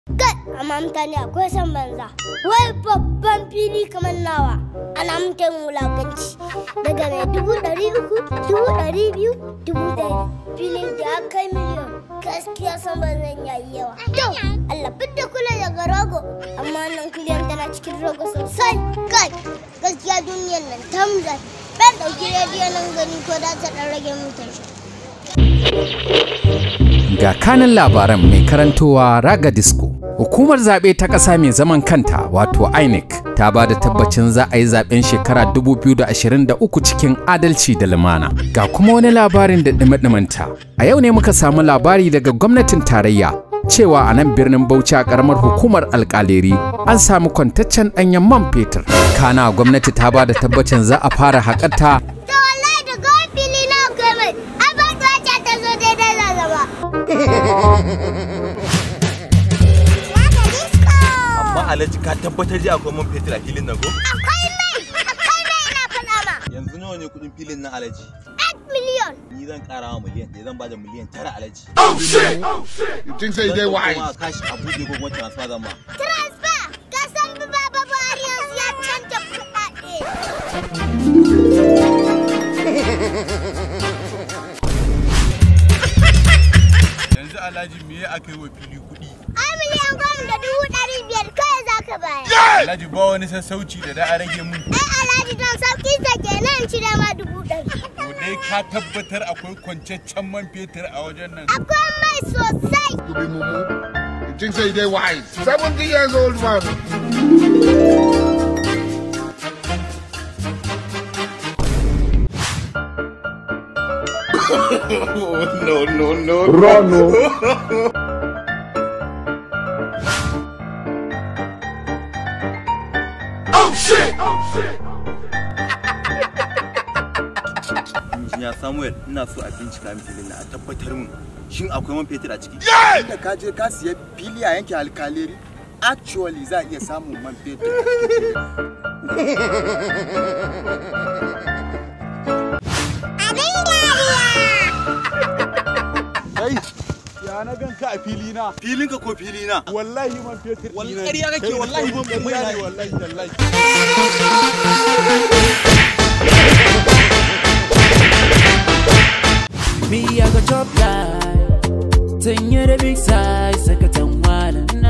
Kai, amma mutane akwai san banza. Wai babban fili kamar nawa. Ana mutane wulakanci. Daga mai dubu ɗari uku, dubu ɗari biyu, dubu ɗari. Filin da ya kai miliyon. Gaskiya san banzan yayi yawa. To, Allah fidda kula daga rogo. Amma nan kuliyan tana cikin rogo sosai. Kai, gaskiya duniyar nan tamzar. Ɗan ɗauki rediyo nan gani ko da ta ɗan rage mutan shi. Ga kanin labaran mai karantowa Raga Disco. Hukumar zaɓe ta ƙasa mai zaman kanta wato INEC ta ba da tabbacin za a yi zaɓen shekara 2023 cikin adalci da lumana. Ga kuma wani labarin da ɗumi A yau ne muka samu labari daga gwamnatin tarayya cewa a nan birnin Bauchi a ƙaramar hukumar alƙaleri an samu kwantaccen ɗanyen man fetur. Kana gwamnati ta ba da tabbacin za a fara haƙata To wallahi da kawai fili na kai mai. Ai ba ta wace ta zo daidai da zama. Amma Alhaji ka tabbatar ji akwai man fetur a filin nan ko? Akwai mai, akwai mai ina faɗa ma. Yanzu nawa ne kuɗin filin nan Alhaji? 8 miliyon. Ni zan ƙara wa miliyan ɗaya zan bada miliyan tara Alhaji. You think so you dey Zan wise? kuma kashi a buɗe ko kuma transfer zan ma. Transfer, ka san bi baba Buhari yanzu ya canja kuɗaɗe. yanzu alhaji me aka yi wa fili kuɗi Ai miliyan goma da dubu ɗari biyar kawai za ka bayar. alhaji ba wani sassauci da da a rage mun Ai Alhaji don sauƙi sa kenan cire ma dubu ɗari. to dai ka tabbatar akwai kwancaccen man fetur a wajen nan Akwai mai sosai. You be mumu. You think so you dey wise? Seventy years old man. No no no. Injiniya Samuel ina so a bincika min filin nan a tabbatar min shin akwai man fetur a ciki? Inda ka je ka siya fili a yankin alkaleri actually za a iya samun man fetur. kai ya na ganka a fili na Filin ka ko fili na? wallahi man fetur Wallahi ƙarya kake, wallahi man fetur wallahi ne. wallahi wallahi Me, I go chop life. Ten year the big size, second one.